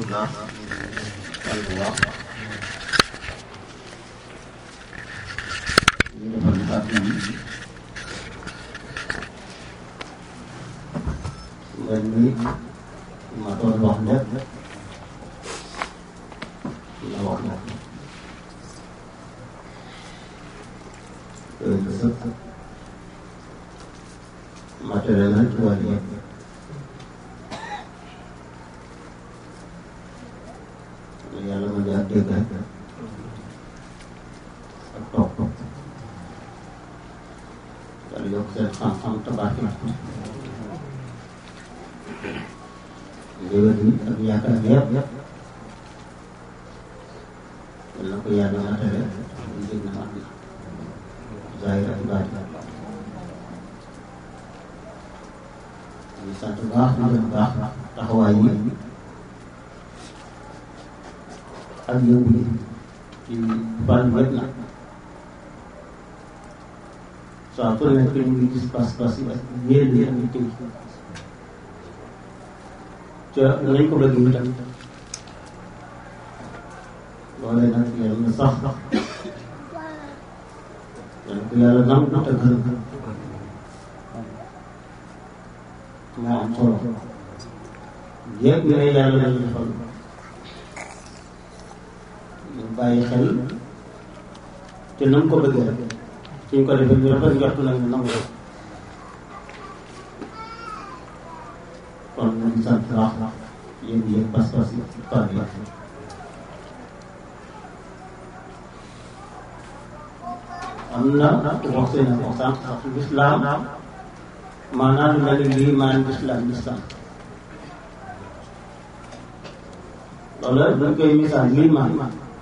alhamdulilah alhamdulilah ñu defal kàddu yi mel ni ma doon wax lépp la wax na sëkk matériel na ci wàll yëpp yàlla ma jaar dégg ak topp yàlla yokk seen xam-xam tabax léwét yi ak yaakaar yëpp yal na ko yàlla matale ñu jëg na mat na zahir ak baatin ñu sant baax ñu gën baax taxawaay yi ak yëngu yi ci fànn yëpp nag saa su nekk ñu ngi gis pas-pas yi ak yéen yi ak yitte yi ca nañ ko bëgg itam loolee nag yàlla na sax yàlla ko yàlla nangu te gërëm moo am solo yëpp ne yàlla lañu defal ñu bàyyi xel te na ko bëggee rek suñ ko defee ñu rafet njort nag ñu nangu rek kon ñu ngi sant wax yéen yéen pas-pas yi fan yi am na wax seen wax sànq sax lislaam maanaam lu mel ni lii maanaam lislaam lislaam loolu dañ koy misaal lii maan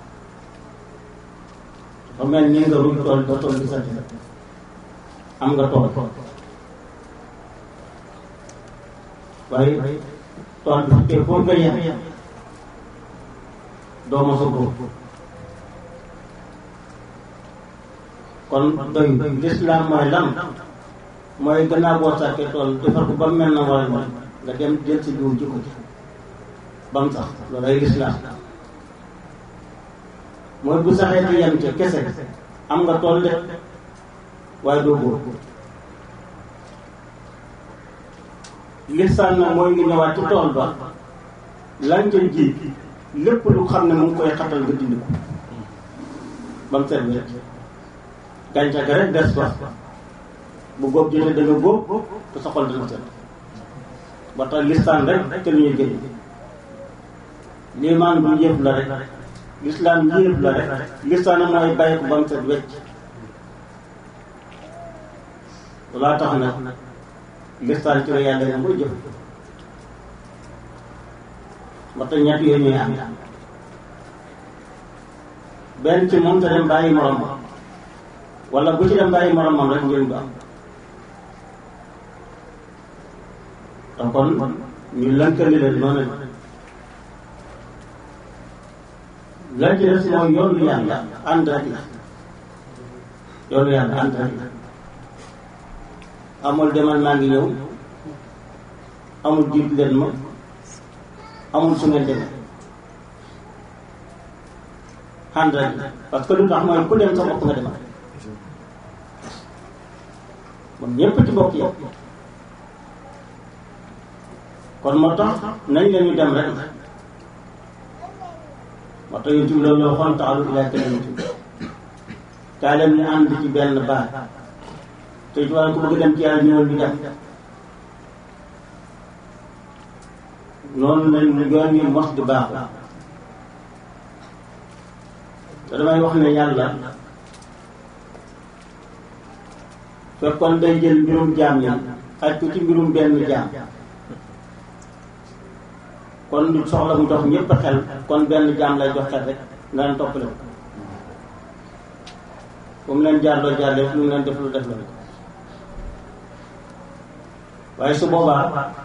dafa mel ni nga ruuj tool ba tool bi sa am nga tool waaye tool bi fekkee foo nga yem doo mos a góob kon doy lislaam mooy lan mooy gannaaw boo sàkkee tool defar ko ba mu mel na war a mel nga dem jël si jiw ji ko ci ba mu sax loolu ay lislaam mooy bu saxee ci yem ca kese am nga tool de waaye doo góob lisaan nag mooy ngi ñëwaat ci tool ba lan ca ji lépp lu xam ne mu ngi koy xatal nga dindi ko ba mu set wet gàncax ga rek des fa bu góob jotee da nga góob te sa xol dina set ba tax lisaan rek te lu ñuy jëriñ liimaan bu yëpp la rek lislaam yëpp la rek lisaan mooy bàyyi ko ba mu set wecc loolaa tax nag listaan ci la yàlla nga koy jëf ba tax ñett yooyu ñuy am benn ci moom te dem bàyyi moromam wala bu ci dem bàyyi moromam rek njëriñ du am te kon ñu lënkali leen noonu lan ci des mooy yoonu yàlla ànd rek la yoonu yàlla ànd rek la amul demal maa ngi ñëw amul jiit leen ma amul su ngeen demee ànd rek parce que lu tax mooy ku dem sa bopp nga demal moom ñépp ci bokk yow kon moo tax nañ leen ñu dem rek moo tax yéen tamit loolu la waxoon taxalu ilaa kalimati kaa leen ñu ànd ci benn baat te ci wàllu ku bëgg dem ci yàlla ñëwal ñu dem noonu lañ yoon yi mos di baaxu te damay wax ne yàlla fekkoon day jël mbirum jaam ñi xaj ko ci mbirum benn jaam kon du soxla mu jox ñëpp xel kon benn jaam lay jox xel rek nga leen toppale ko fu mu leen jaar loo jaar def lu mu leen def lu def la rek waaye su boobaa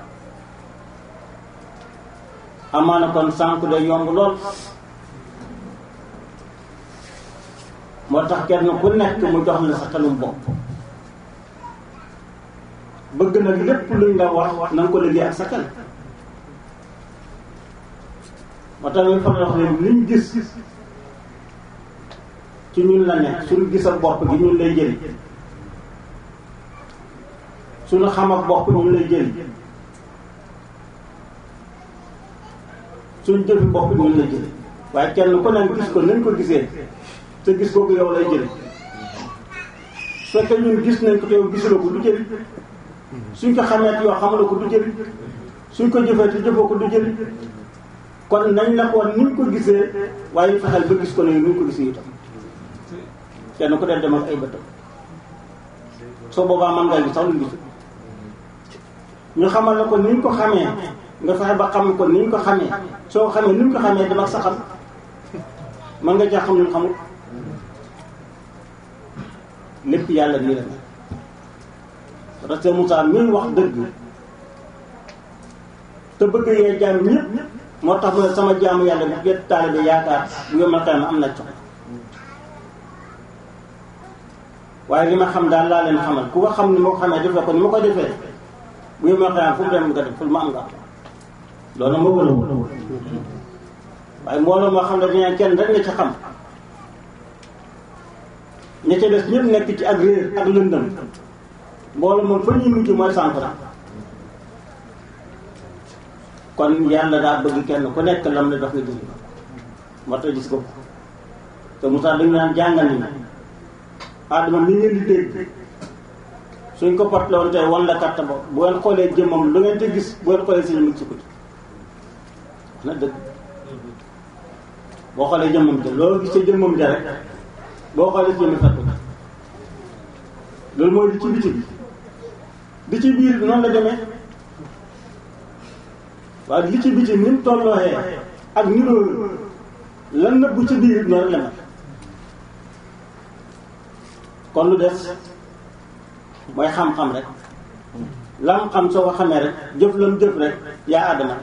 amaana kon sànq day yomb lool moo tax kenn ku nekk mu jox la sa xelum bopp bëgg nag lépp luñ la wax na nga ko liggéey ak sa xel moo tax ñu faral wax ne liñ gis ci ñun la nekk suñu gis ak bopp gi ñun lay jëriñ suñu xam ak bopp ñun lay jëriñ suñu jëfi bopp ñun lay jëriñ waaye kenn ku ne gis ko nañ ko gisee te gis kooku yow lay jëriñ su fekkee ñun gis nañ ko te yow gisuloo ko du jëriñ suñ ko xamee te yow xamuloo ko du jëriñ suñ ko jëfee te jëfoo ko du jëriñ kon nañ la ko ni ñu ko gisee waaye fexeel ba gis ko ne ni ñu ko gisee itam kenn ku dee dem ak ay bëtam soo boobaa man ngay gis sax lu gisul ñu xamal la ko ni ñu ko xamee nga fexe ba xam ko ni ñu ko xamee soo xamee ni ñu ko xamee dama sa xam mën nga caa xam lu xamul lépp yàlla nii la ne parce que Moussa mi wax dëgg te bëgg yee jaam ñëpp moo tax mu ne sama jaamu yàlla bu get taalibe yaakaar bu yomal xel am na cox waaye li ma xam daal laa leen xamal ku ko xam ni ma ko xamee defee ko ni ma ko defee bu yomal xel fu mu dem nga def fu ma am nga loolu moo gën a wóor waaye mbooloo moo xam ne dañaa kenn rek nga ci xam ña ca des ñëpp nekk ci ak réer ak lëndëm mbooloo moom fa ñuy mujj mooy centre kon yàlla daa bëgg kenn ku nekk lam la dox nga jël moo tax gis ko te Moussa dañu naan jàngal ni Adama mi ngeen di dégg suñ ko pot la woon tey wan la katta ba bu ngeen xoolee jëmmam lu ngeen te gis bu ngeen xoolee si ñu ci ko ci wax na dëgg boo xoolee jëmmam ja loo gis ca jëmmam ja rek boo xoolee si jëmmi fekk loolu mooy li ci biti bi di ci biir noonu la demee waaye li ci biti ni mu tollooxee ak ni loolu lan nëbbu ci biir noonu la mel kon lu des mooy xam-xam rek lam xam soo ko xamee rek jëf lam jëf rek yaa àddama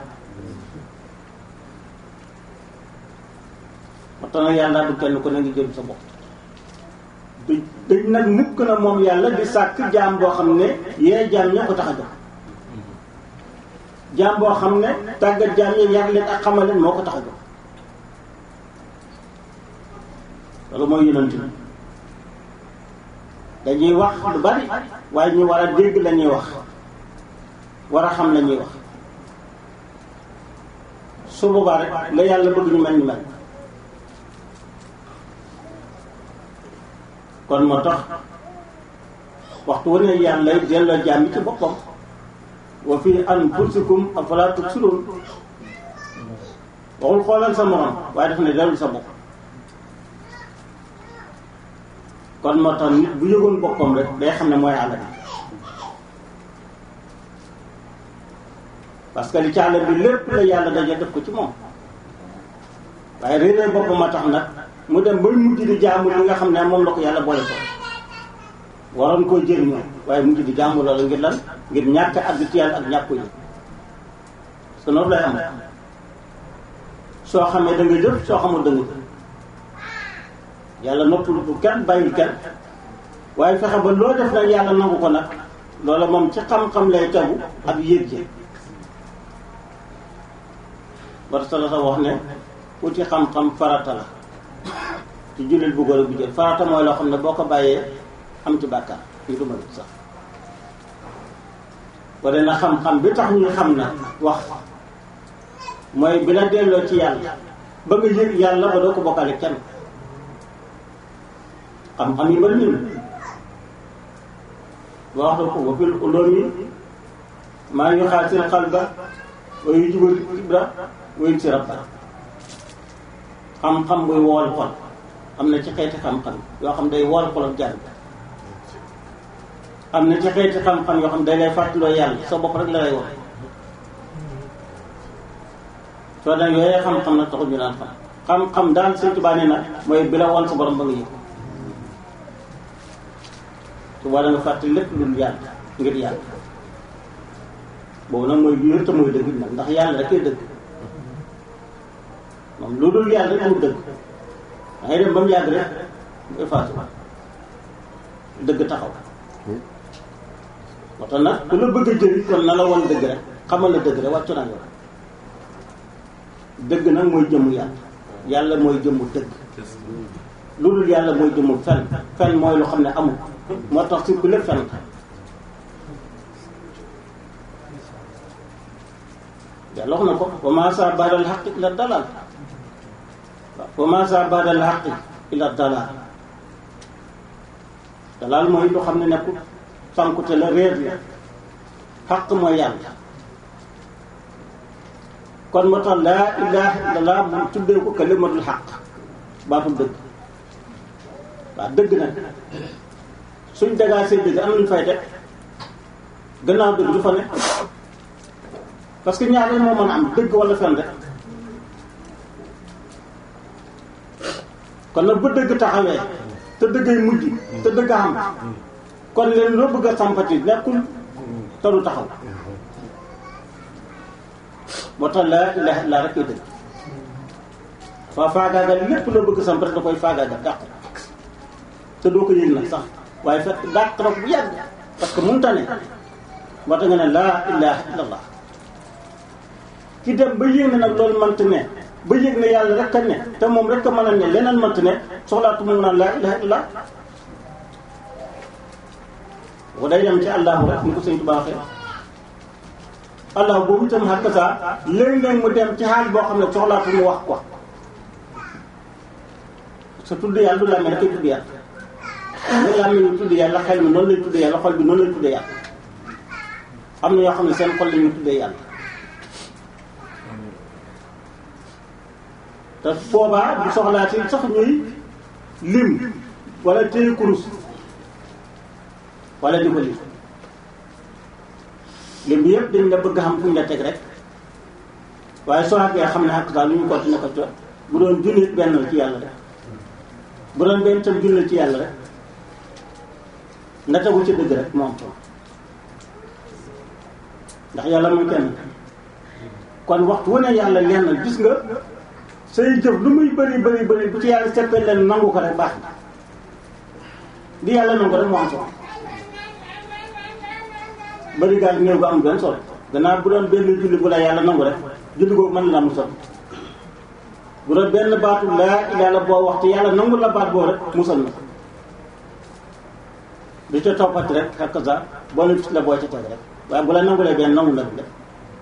moo tax nag yàlla du kenn ku ne ngi jëm sa bopp du dañ nag mukk na moom yàlla di sàkk jaam boo xam ne yee jaam ña ko tax a jox jaam boo xam ne tàggat jaam yi yar leen ak xamal leen moo ko tax a jox loolu mooy yonent bi dañuy wax lu bari waaye ñu war a dégg la ñuy wax war a xam la ñuy wax su boobaa rek la yàlla bëgg ñu mel ni mel kon moo tax waxtu wu ne yàlla delloo jaam yi ci boppam wa fi anfusikum afalaa tubsiruun waxul xoolal sa morom waaye daf ne dellu sa bopp kon moo tax nit bu yëgoon boppam rek day xam ne mooy àll bi parce que li ci àll bi lépp la yàlla daje def ko ci moom waaye réeree boppam a tax nag mu dem ba mujj di jaamu li nga xam ne moom la ko yàlla boole ko waroon koo jëriñoo waaye mujj di jaamu loolu ngir lan ngir ñàkk àgg ci yàlla ak ñàkk ko yëg parce que noonu lay am soo xamee da nga jëf soo xamul da nga jëf yàlla noppalu bu kenn bàyyil kenn waaye fexe ba loo def nag yàlla nangu ko nag loola moom ci xam-xam lay tegu ak yëg ji war sala sa wax ne uti xam-xam farata la ci jullit bu góor ak bu jël farata mooy loo xam ne boo ko bàyyee am ci bàkkaar ñu duma sax wala na xam-xam bi tax ñuy xam na wax mooy bi la delloo ci yàlla ba nga yëg yàlla ba doo ko bokkale kenn xam-xam yi bari nii ba wax ko wa fil ulumi maa ngi xaal seen xalba wa yu jubal ibra wa yu si rabba xam-xam buy wool xol am na ci xeeti xam-xam yoo xam day wool xol ak jàng am na ci xeeti xam-xam yoo xam day lay fàttaloo yàlla sa bopp rek la lay wax soo daan yooyee xam-xam nag taxul ñu daan xam xam-xam daal Sëñ Tuubaa nee na mooy bi la woon sa borom ba nga yëg su boobaa da nga fàtte lépp lu yàlla ngir yàlla boobu nag mooy wér te mooy dëgg nag ndax yàlla rek dëgg moom lu dul yàlla rek mu dëgg da ngay dem ba mu yàgg rek mu effacé dëgg taxaw moo tax nag ku la bëgg a jëriñ kon na la woon dëgg rek xamal la dëgg rek wàccu naa yow dëgg nag mooy jëmmu yàlla yàlla mooy jëmmu dëgg lu dul yàlla mooy jëmmu fen fen mooy lu xam ne amul moo tax si ku lépp fen yàlla wax na ko wa ma sa baadal xaq illa dalal wa ma sa baadal xaq illa dalal dalal mooy lu xam ne nekkul sànkute la réer la xaq mooy yàlla kon moo tax laa ilaha illallah mu tuddee ko kalimatul xaq baatul dëgg waaw dëgg nag suñ dagaa see dëgg am nañu fay teg gannaaw dëgg du fa ne parce que ñaar moo mën a am dëgg wala fen rek kon nag bu dëgg taxawee te dëggay mujj te dëgg am kon leen loo bëgg a sampati nekkul te du taxaw moo tax laa ilaha illa rek koy dëgg fa faagaagal lépp loo bëgg samp rek da koy faagaagal dàq te doo ko yëg nag sax waaye fekk dàq na ko bu yàgg parce que mënta ne moo tax nga ne laa ilaha illallah ki dem ba yëg ne nag loolu mënta ne ba yëg ne yàlla rek a ne te moom rek a mën a ne leneen mënta ne soxlaatu mu naan laa ilaha illallah bu day dem ci allahu rek ni ko sëñ Tuubaa waxee allah boobu itam xàq saa léeg-léeg mu dem ci xaal boo xam ne soxlaatu mu wax ko sa tudd yàlla du làmmee rek ay tudd yàlla nga làmmee ñu tudd yàlla xel mi noonu lay tudd yàlla xol bi noonu lay tudd yàlla am na yoo xam ne seen xol la ñuy tuddee yàlla te boobaa bu soxlaati sax ñuy lim wala téye kurus wala di ko lim lim bi yëpp dañ la bëgg xam fu ñu la teg rek waaye soo àggee xam ne xàq daal lu ñu continué ko co bu doon junni benn la ci yàlla rek bu doon benn tam junni ci yàlla rek na tegu ci dëgg rek moom ko ndax yàlla muy kenn kon waxtu wu ne yàlla lenn gis nga say jëf lu muy bëri bëri bëri bu ci yàlla seppee leen nangu ko rek baax na di yàlla nangu rek moo am solo bëri gaa néew ko am benn solo gannaaw bu doon benn julli bu la yàlla nangu rek julli googu mën na am solo bu doon benn baatu laa yàlla boo waxtu yàlla nangu la baat boo rek musal na di ca toppati rek xakk sa boo ne la boo ca teg rek waaye bu la nangulee benn nangu na def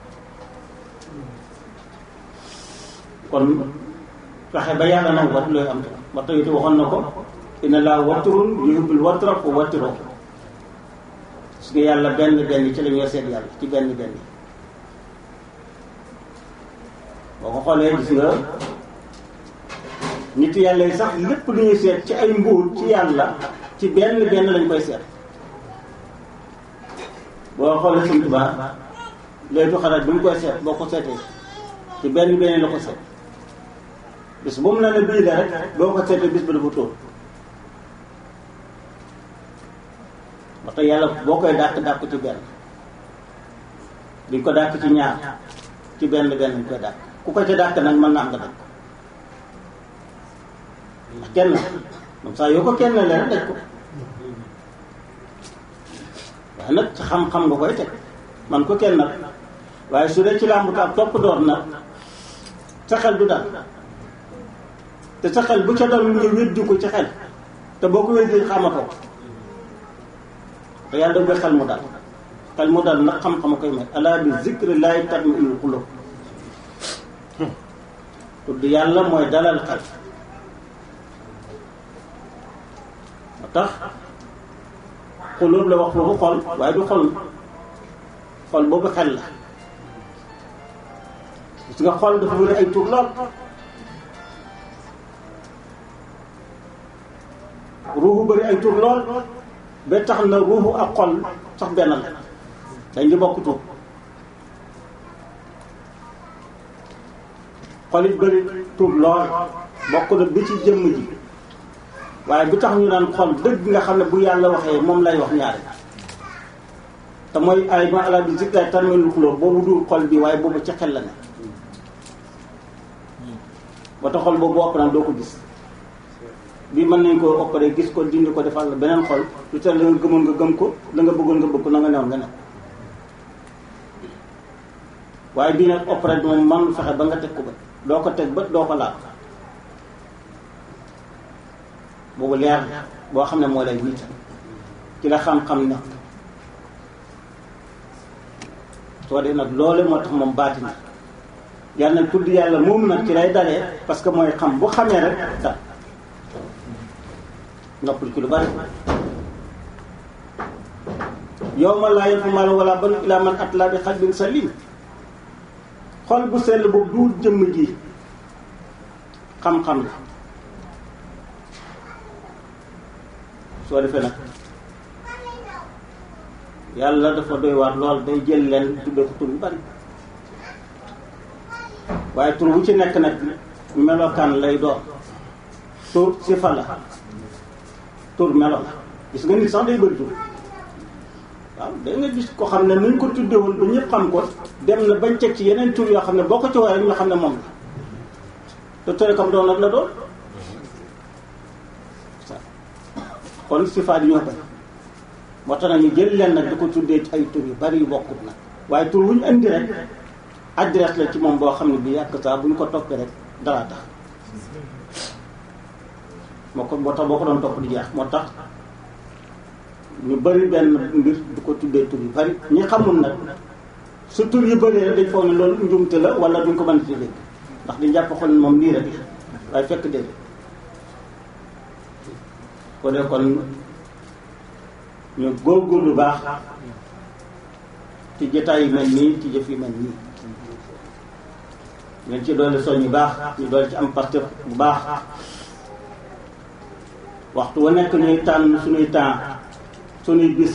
kon fexe ba yàlla nangu wat looy am te ba tey waxoon na ko inna laa watturun yuhibbul wattra fa wattiroo su nga yàlla benn benn ci la ñuy seet yàlla ci benn benn boo ko xoolee gis nga nit yàlla yi sax lépp lu ñuy seet ci ay mbuur ci yàlla ci benn benn lañ koy seet boo xoolee Sëñ Tuubaa léegi xalaat bi mu koy seet boo ko seetee ci benn benn la ko seet bis bu mu la ne bii la rek boo ko seetee bis ba dafa tóor ba tey yàlla boo koy dàq dàq ci benn duñ ko dàq ci ñaar ci benn benn ñu koy dàq ku ko ca dàq nag mën na am nga daj ko ndax kenn moom saa yoo ko kenn la rek daj ko waaye nag ci xam-xam nga koy teg man ko kenn nag waaye su dee ci làmb ak topp door nag sa xel du dal te sa xel bu ca dal nga weddi ko ci xel te boo ko weddi xamatoo te yàlla daf xel mu dal xel mu dal nag xam-xam koy may ala bi zikri laay tatma'innul qulub tudd yàlla mooy dalal xel moo tax xulub la wax foofu xol waaye du xol xol boobu xel la gis nga xol dafa wër ay tur lool ruuxu bëri ay tur lool ba tax na ruuxu ak xol sax benn la dañ di bokk tur xol it bëri tur lool bokk na bi ci jëmm ji waaye bi tax ñu naan xol dëgg nga xam ne bu yàlla waxee moom lay wax ñaari te mooy ay ma ala bi zikra tatma'innul qulub boobu du xol bi waaye boobu ci xel la ne ba tax xol boobu ëpp naan doo ko gis bii mën nañ koo opéré gis ko dindi ko defal la beneen xol lu tax la nga gëmoon nga gëm ko la nga bëggoon nga bëgg ko na nga newoon nga ne waaye bii nag opéré moom man fexe ba nga teg ko ba doo ko teg bët doo ko laal boobu leer boo xam ne moo lay wiital ci la xam-xam nekk soo dee nag loole moo tax moom baati na yàlla nag tudd yàlla moom nag ci lay dalee parce que mooy xam bu xamee rek dal noppal ci lu bari yow ma laa yanfa'u maalun wala banuun illaa man ataa Allaaha bi qalbin saliim xol bu sell boobu du jëmm ji xam-xam la soo defee nag yàlla dafa doy waar lool day jël leen tuddee ko tur yu bari waaye tur wu ci nekk nag melokaan lay doon tur sifa la tur melo la gis nga nit sax day bëri tur waaw da nga gis ko xam ne nañ ko tuddewoon ba ñëpp xam ko dem na bañ teg ci yeneen tur yoo xam ne boo ko ci woowee rek ñu xam ne moom la te tere kam doon nag la doon kon sifaat yi ñoo koy moo tax nag ñu jël leen nag di ko tuddee ay tur yu bari yu bokkut nag waaye tur wu ñu indi rek adresse la ci moom boo xam ne bi yàq saa bu ñu ko toppee rek dara tax moo ko moo tax boo ko doon topp di jeex moo tax ñu bari benn mbir du ko tuddee tur yu bari ñi xamul nag su tur yu bari rek dañ foog ne loolu njumte la wala duñ ko mën a dégg ndax di jàpp xol moom nii rek waaye fekk déedéet ko dee kon ñu góorgóorlu baax ci jotaay yu mel nii ci jëf yu mel nii ngeen ci doole soñ yu baax ñu doole ci am parte bu baax waxtu wa nekk ñuy tànn suñuy temps suñuy bis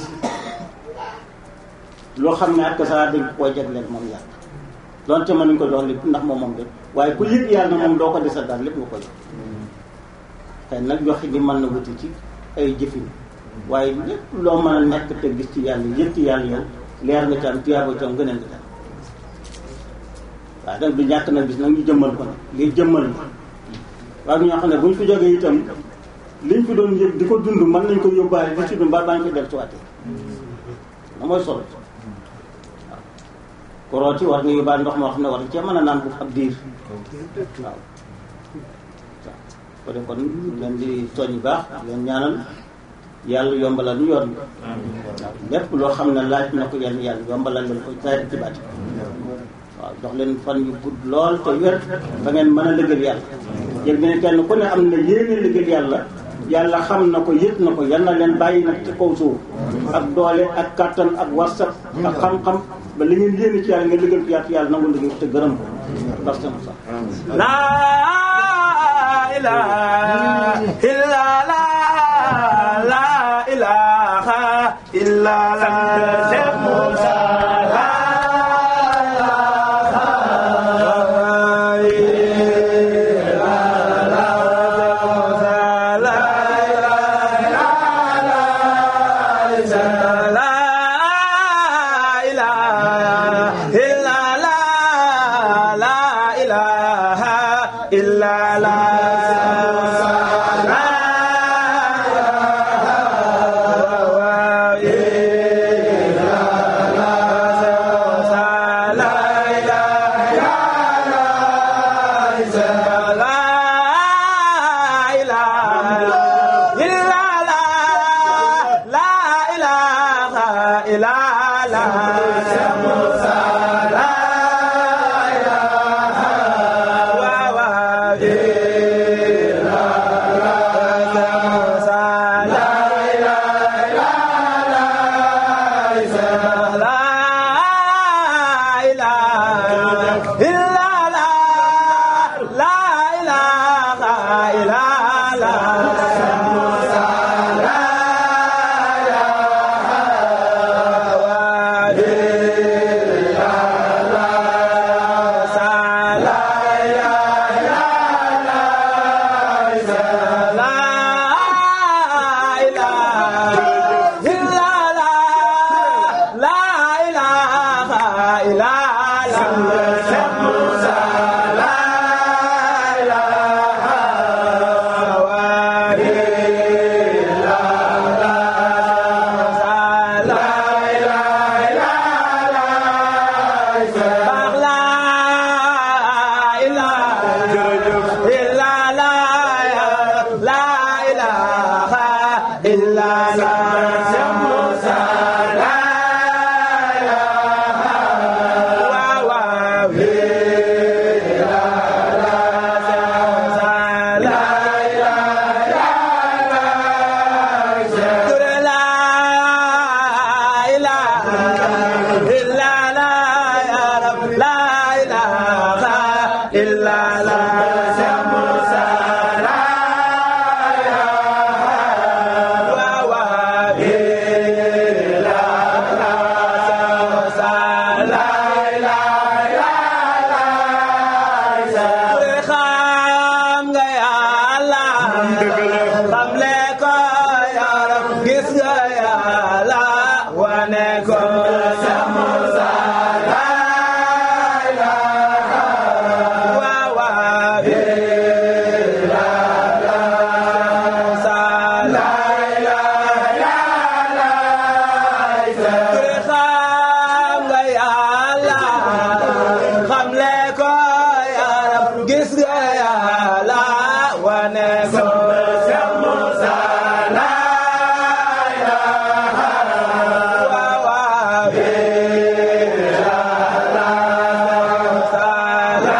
loo xam ne ak saa dañ koo jagleel moom yàlla donte mën nañ ko jox lépp ndax moom moom lépp waaye ku yëg yàlla moom doo ko desal daal lépp nga ko jox xëy nag joxe gi mën na wuti ci ay jëfin waaye lépp loo mën a nekk te gis ci yàlla yëg ci yàlla yow leer nga ci am tiyaaba ci am gëneel nga ci am waaye nag du ñàkk nag gis nag ñu jëmmal ko nag lii jëmmal la waaye ñoo xam ne bu ñu fi jógee itam liñ fi doon yëg di ko dund mën nañ ko yóbbaale di ci dund ba baa ñu koy del ci waatee na mooy solo waaw ku rooti war nga yóbbaale ndox moo xam ne war nga cee mën a naan bu ab diir waaw ko def kon leen di soñ yu baax leen ñaanal yàlla yombalal ñu yoon waaw lépp loo xam ne laaj na ko yenn yàlla yombalal leen ko saa ci baati waaw jox leen fan yu gudd lool te wér ba ngeen mën a lëgël yàlla yëg ne kenn ku ne am na yéene lëgël yàlla yàlla xam na ko yëg na ko yal na leen bàyyi nag ci kaw suuf ak doole ak kattan ak warsat ak xam-xam ba li ngeen yéene ci yàlla nga lëgël ko yàlla yàlla nangu liggéey te gërëm ko parce que sax la ilaha illa la la ilaha illa la la ilaha illa la Cheikh Moussa la ilaha wa illa la Moussa la ilaha xam nga yàlla xam le ko yàlla gis nga yàlla wane ko Cheikh Moussa la ilaha waaw waaw illa la Moussa la ilaha xam nga yàlla xam le ko yàlla gis nga yàlla wane ko Cheikh Moussa la ilaha waaw waaw illa la Moussa la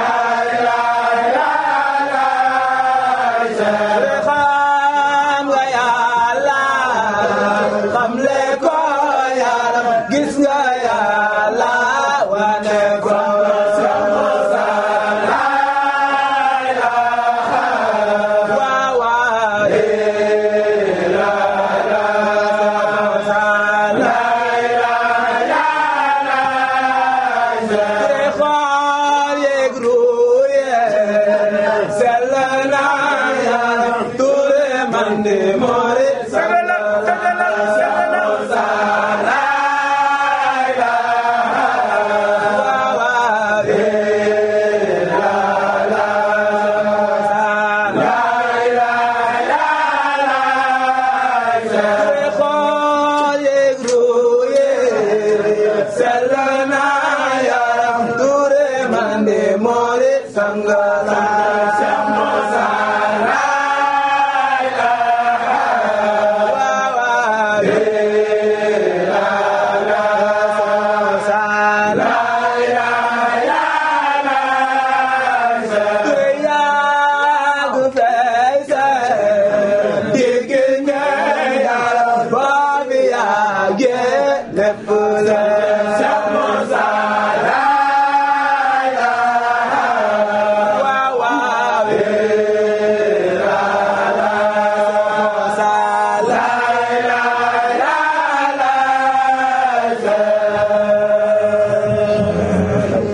xam nga yàlla xam le ko yàlla gis nga yàlla wane ko Cheikh Moussa la ilaha waaw waaw illa la Moussa la ilaha xool yeeg ruuye sell na yàlla ture man de moore sell na Moussa la ilaha waaw waaw illa la Moussa la ilaha xool yeeg ruuye sell na yàlla ture man de moore sangala